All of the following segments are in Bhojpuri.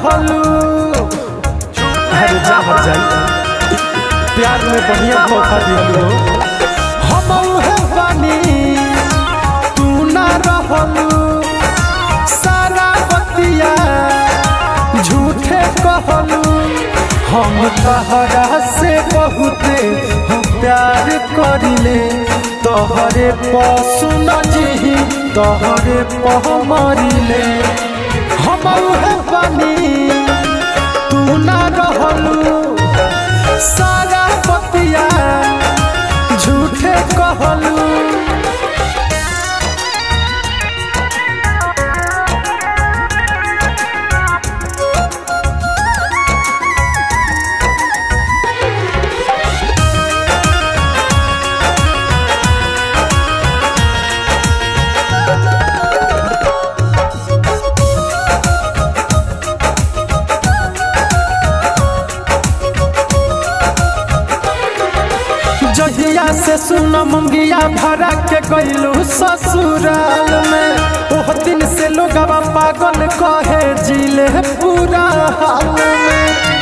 रहलू अरे जा हर जाई प्यार में बढ़िया धोखा दिलू हम उहे बानी तू ना रहलू सारा बतिया झूठे कहलू हम तहरा से बहुते हम प्यार करिले तोहरे पशु न जी तोहरे पह मरिले हम उहे बानी तू ना रहलू सारा बतिया झूठे कहलू जहिया से सुन मंगिया भरा के गईलू ससुराल में ओह दिन से लोग पागल कहे जिले पूरा हाल में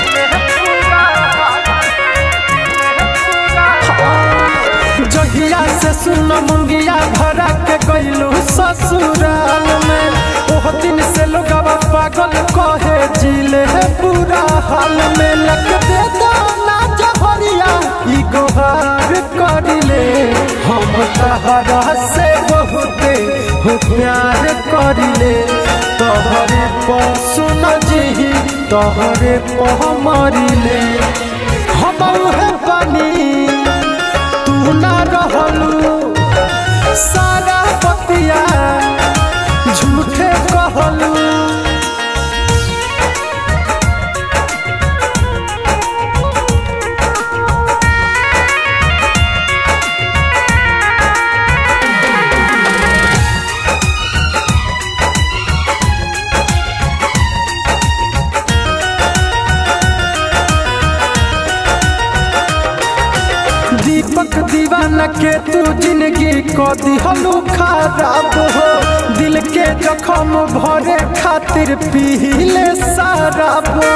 जहिया से सुन मंगिया भरा के गईलू ससुराल में ओह दिन से लोग पागल कहे जिले पूरा हाल में लग दे दाना जहरिया ई गोहार करिले हम तहरा से बहुते हो प्यार करिले तोहरे पशु न जी तोहरे पह मरिले हम उहे बानी तू ना रहलू सारा बतिया झूठे कहलू दीपक दीवाना के तू जिंदगी को दिहलू खराब हो दिल के जखम भरे खातिर पीले शराब हो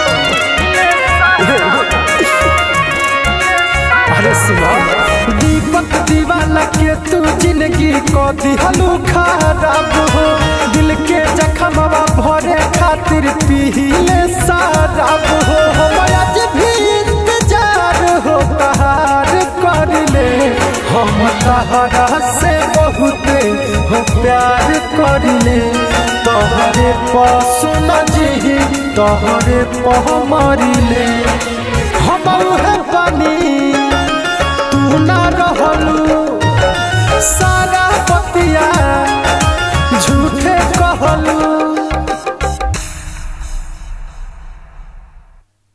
अरे सुनो दीपक दीवाना के तू जिंदगी को दिहलू खराब हो दिल के जखम भरे खातिर पीले शराब हो आज भी इंतजार हो तहार करले हम तहरा से बहुते हो प्यार करले तोहरे पशु न जी तोहरे पह मरिले हम उहे बानी तू ना रहलू सारा बतिया